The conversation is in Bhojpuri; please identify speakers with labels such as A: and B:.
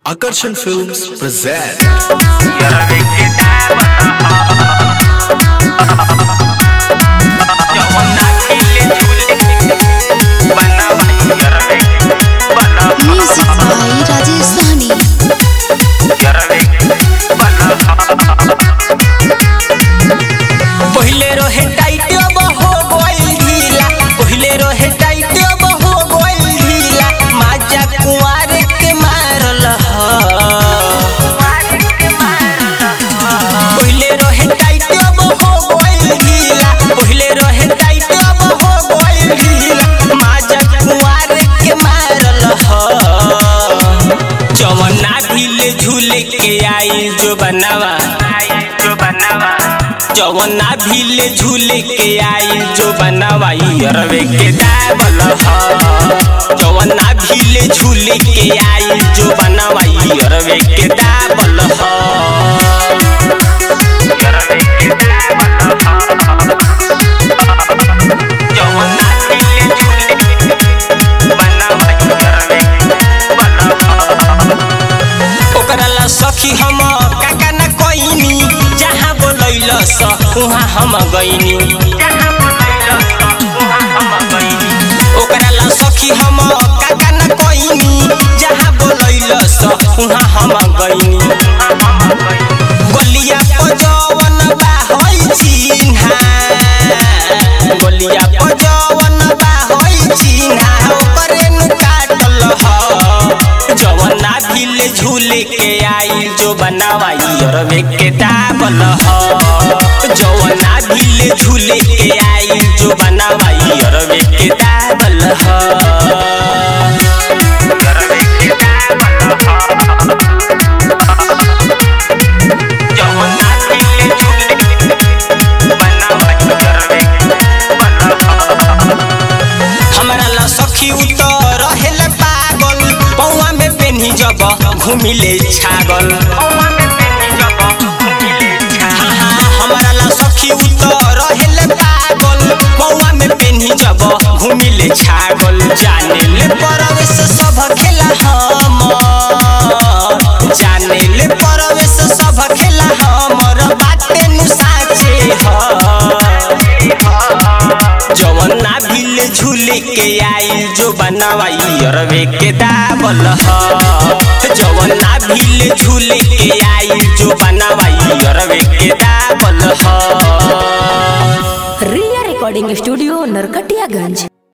A: Akarsan Films present
B: Music by Rajesh Sahni.
C: पहिले रहे टाइट अब हो गइल ढीला पहिले रहे टाइट अब हो गइल ढीला माजा कुंवार के मारल ह पहिले रहे टाइट अब हो गइल ढीला पहिले रहे टाइट अब हो गइल ढीला माजा कुंवार के मारल ह जवना भिले झूले के आई जो बनावा जो बनावा जवना भिले झूले के आई जो बनवाई अरवे के दावल ह जवना भिले झूले के आई जो बनवाई अरवे के दावल ह जवना भिले झूले बनवाई अरवे के ओकरा ला सखी हम काका न कोइनी जहाँ बोलैल स उहाँ हम गइनी ओकरा ला सखी हम काका न कोइनी जहाँ बोलैल स उहाँ हम गइनी गलिया पजवन बा होइ चिन्हा गलिया पजवन बा होइ चिन्हा ओकरे नु काटल ह जवना भिले झूले के आई जो बनावाई अरवे के दाबल ह जवना भिले झूले के आई जो बनावाई अरवे के दाबल ह जवना भिले झूले बनावाई अरवे हमरा ला सखी उतर रहेले पागल पौवा में पेन्ही जब घुमिले छागल हाँ, हाँ, हमरा ला सखी उतर रहेले पागल पौवा में पेन्ही जब घुमिले छागल जाने ले परवेश सब खेला हमर जाने ले परवेश सब खेला हमर बाटे नु साचे ह जवना भिले झूले के आई जो बनवाई अरवे के दाबल ह जवना भिले झूले के आई जो बनवाई अरवे के दाबल ह
D: रिया रिकॉर्डिंग स्टूडियो नरकटियागंज